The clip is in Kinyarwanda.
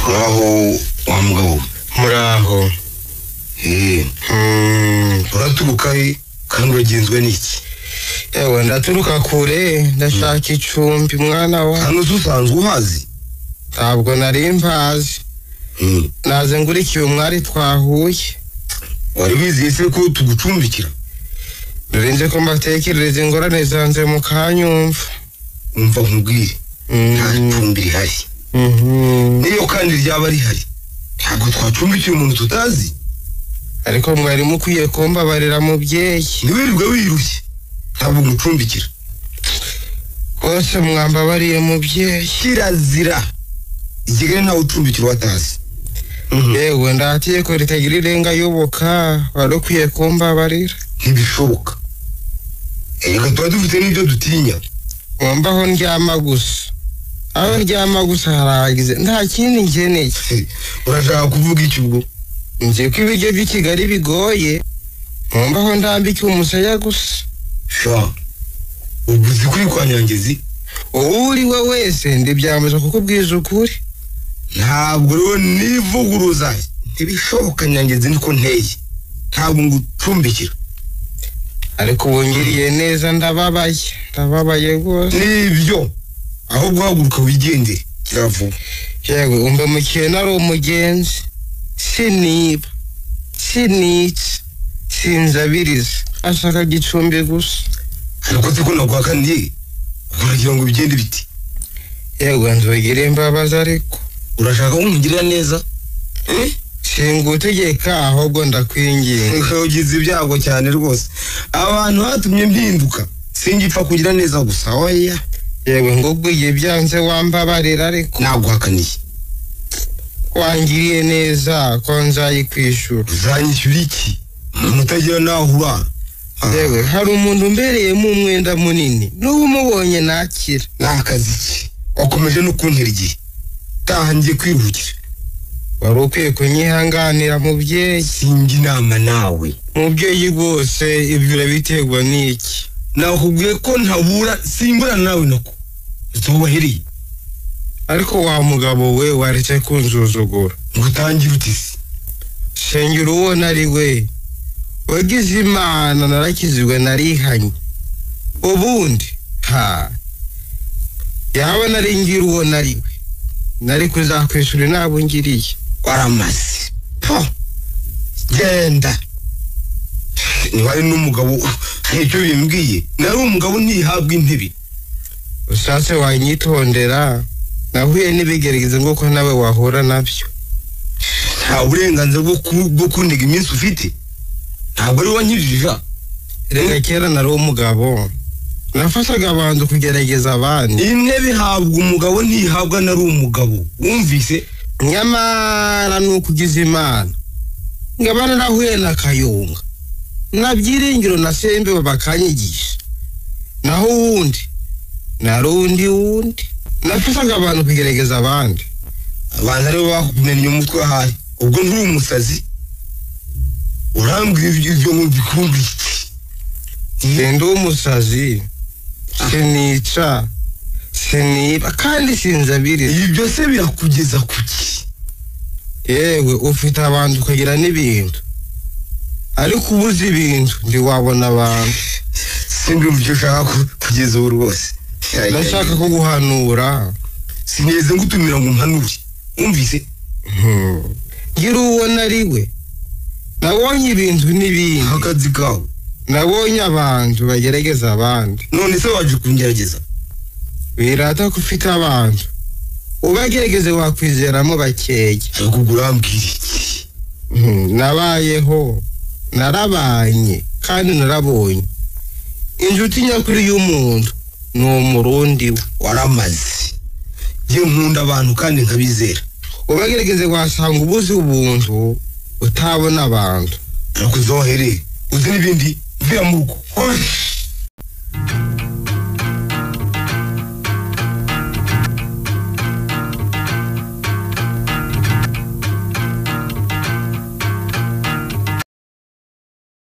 uraho wa mugabo muraho eee uraturuka he kandi uragenzwe n'iki yewe ndaturuka kure ndashaka icumbi mwana wa hano dusanzwe uhazi ntabwo nari mbazi Hmm. naze ngurikiye umwari twahuye wari wizeye se ko tugucumbikira narinze ko mbatekerereza ingorane zanjye mukanyumva umva nkubwire Mm. nta cumbi rihari Mhm. n'iyo kandi ryaba rihari ntabwo twacumbikiye umuntu tutazi ariko mwari mukwiye kumbabarira mubyeyi ntiwirirwe wirushye ntabwo umucumbikira bose mwambabariye mubyeyi kirazira i kigali ntawe ucumbikira uwatazi Mhm. yewe ndatiye ko ritagira irenga yoboka wari ukwiye kumbabarira ntibishoboka reka tuba dufite n'ibyo dutinya wumvaho ndyama gusa aho ndyama gusa haragize nta kindi ngeneye urashaka kuvuga iki ubwo nzi ko ibiryo by'i kigali bigoye nkumvaho ndambike umusaya gusa sha ubwo uzi kuri kwa nyangezi uwo uri we wese ndibyambuza kukubwiza ukuri ntabwo rero nivuguruza ntibishoboka nyangezi niko nteye ntabwo ngucumbikira ariko ubu ngiriye neza ndababaye ndababaye rwose nibyo aho guhaguruka wigendere kiravuba yewe umva mukena ari umugenzi siniba sinica sinzabiriza ashaka gicumbi gusa ariko se ko naguha kandi uragira ngo bigende biti yewe nzogire imbabazi ariko urashaka ko nkugirira neza Eh? singutegeka ahubwo ndakwinginga ugize ibyago cyane rwose abantu hatumye mpinduka singipfa kugira neza gusa oya yewe ngubwiye byanze wambabarira ariko naguhakaniye wangiriye neza ko nzayikwishura uzanyishyura iki umuntu utagira n'aho urara Ah, yewe hari umuntu umbereyemo umwenda munini n'ubu umubonye nakira ni akazi ki wakomeje no kuntera igihe utangiye kwiruhukira wari ukwiye kunyihanganira mubyeyi singa inama nawe mubyeyi rwose ibyo urabiterwa n'iki nakubwiye ko ntabura simburana nawe nako zubahereye ariko wa mugabo we waretse kunzuzugura ngo utangire utisi shengera uwo nari we wagize imana narakizirwe narihanye ubundi ha yaba naringira uwo nari we nari kuzakwishura inama ungiriye waramaze po genda ntiwari n'umugabo hari icyo bimbwiye nari umugabo ntihabwa intebe ushatse wanyitondera nahuye n'ibigerageza nk'uko nawe wahura nabyo nta burenganzira bwo ku- bwo kuniga iminsi ufite ntabwo ari wankirija reka kera nari umugabo nafashaga abantu kugerageza abandi intebe ihabwa umugabo ntihabwa nari umugabo wumvise nyamara ni uko ugize imana ngaba narahuye na kayunga nabyiringiro na sembe bakanyigisha naho uwundi nari undi wundi nafashaga abantu kugerageza abandi abantu aribo bakugumenya umutwe ahari ubwo nturi umusazi urambwira ibyo ibyo mu bikumbi ndi umusazi sinica siniba kandi sinzabiriza ibyo se birakugeza ku ki yewe ufite abantu ukagira n'ibintu ariko ubuze ibintu ntiwabona abantu sindumva icyo ushaka ku- kugeza ubu rwose ndashaka kuguhanura sineze ngutumira ngo umpanure wumvise Hmm. ngira uwo nari we nabonye ibintu n'ibindi akazi kawe nabonye abantu bagerageza abandi none se waje kungerageza wirata ko ufite abantu ubagerageze wakwizeramo bakeya ariko ubwo urambwira iki Hmm, nabayeho narabanye kandi narabonye inshuti nyakuri y'umuntu ni umurundi we waramaze ye nkunda abantu kandi nkabizera ubagerageze wasanga ubuze ubuntu utabona abantu arakuzohere uzi n'ibindi mvira mu rugo Osh!